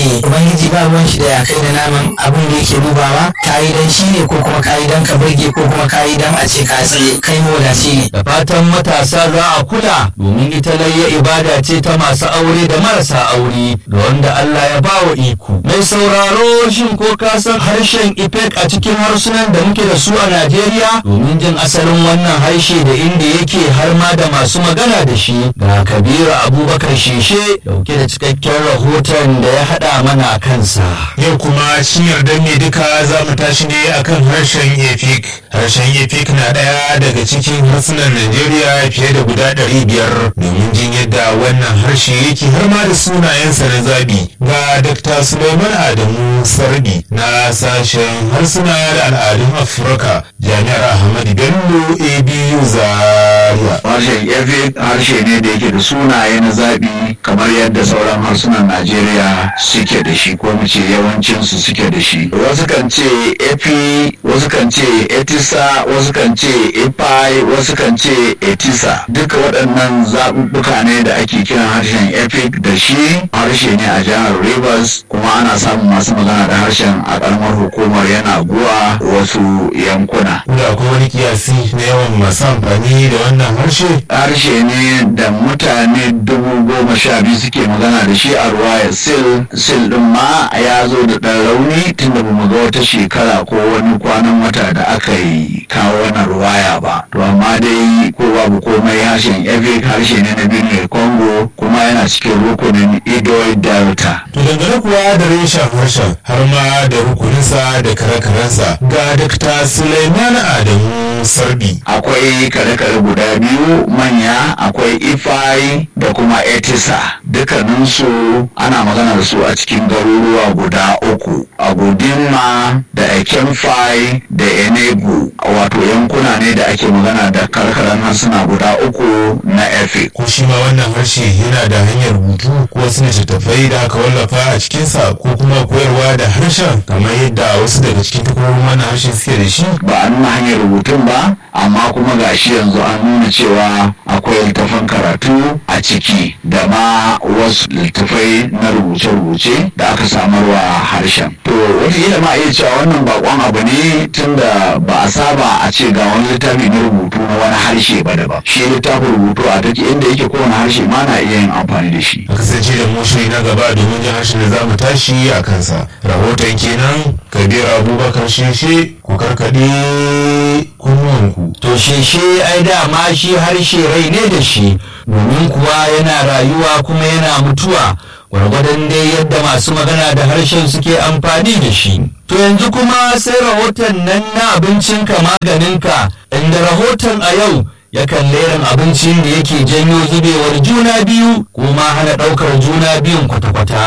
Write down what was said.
shine ubangiji ba ruwan shi da ya kai da naman abin da yake dubawa kayi dan shi ne ko kuma kayi dan ka burge ko kuma kayi dan a ce ka tsaye kai mawadaci ne da fatan matasa za a kula domin ita layya ibada ce ta masu aure da marasa aure da wanda Allah ya bawa iko mai sauraro shin ko ka san harshen ifek a cikin harsunan da muke da su a Najeriya domin jin asalin wannan harshe da inda yake har ma da masu magana da shi ga Kabiru Abubakar Sheshe dauke da cikakken rahoton da ya hada mana a kansa Yau kuma shin yarda ne duka za mu tashi ne akan harshen Efik. Harshen Efik na ɗaya daga cikin harsunan Najeriya fiye da guda ɗari biyar domin jin yadda wannan harshe yake har ma da sunayensa na zabi. Ga Dr. Suleiman Adamu Sarbi na sashen harsuna da al'adun Afirka Jami'ar Ahmadu Bello ABU Zaria. harshen efik harshe ne da yake da sunaye na zaɓi kamar yadda sauran harsunan najeriya suke da shi ko mu ce yawancinsu suke da shi wasu kan ce epi wasu kan ce etisa wasu kan ce epai wasu kan ce etisa duka waɗannan zaɓuɓɓuka ne da ake kiran harshen efik da shi harshe ne a jihar rivers kuma ana samun masu magana da harshen a ƙaramar hukumar yana guwa wasu yankuna Da akwai wani kiyasi na yawan masu amfani da wannan harshe harshe ne da mutane dubu goma sha biyu suke magana da shi a ruwayar sil sil din ma ya zo da ɗan rauni tunda ba mu ga wata shekara ko wani kwanan wata da aka yi kawo wannan ruwaya ba to amma dai ko babu komai harshen epic harshe ne na birnin congo kuma yana cikin rukunin idoid delta To dangane kuwa da reshen harshen har ma da rukuninsa da kare-karensa ga Dr. Suleiman Adamu Sarbi. akwai kare-kare guda biyu manya akwai ifai da kuma etisa dukkaninsu ana magana da su a cikin garuruwa guda uku agudinma da ekemfai da enegu wato yankuna ne da ake magana da karkaran harsuna guda uku na efik Ko shi ma wannan harshe yana da hanyar rubutu ko wasu littattafai da aka wallafa a cikinsa ko kuma koyarwa da harshen kamar yadda wasu daga cikin takwarorin wannan harshe suke da shi. ba a nuna hanyar rubutun ba amma kuma gashi yanzu an nuna cewa akwai littafan karatu a ciki da ma wasu littafai na rubuce-rubuce da aka samarwa harshen to wataƙila ma iya cewa wannan bakon abu ne tunda ba a saba a ce ga wani littafi na rubutu na wani harshe ba daban shi littafin rubutu a duk inda yake kowane harshe ma na iya yin amfani da shi A kasance da mu shiri na gaba domin jin harshen da za mu tashi a kansa. Rahoton kenan Kabir Abubakar Sheshe ku karkaɗe kunnuwanku. to sheshe ai dama shi harshe rai ne da shi domin kuwa yana rayuwa kuma yana mutuwa gwargwadon dai yadda masu magana da harshen suke amfani da shi to yanzu kuma sai rahoton nan na abincinka maganinka inda rahoton a yau yakan leran abincin da yake janyo zubewar juna biyu kuma hana ɗaukar juna biyun kwata-kwata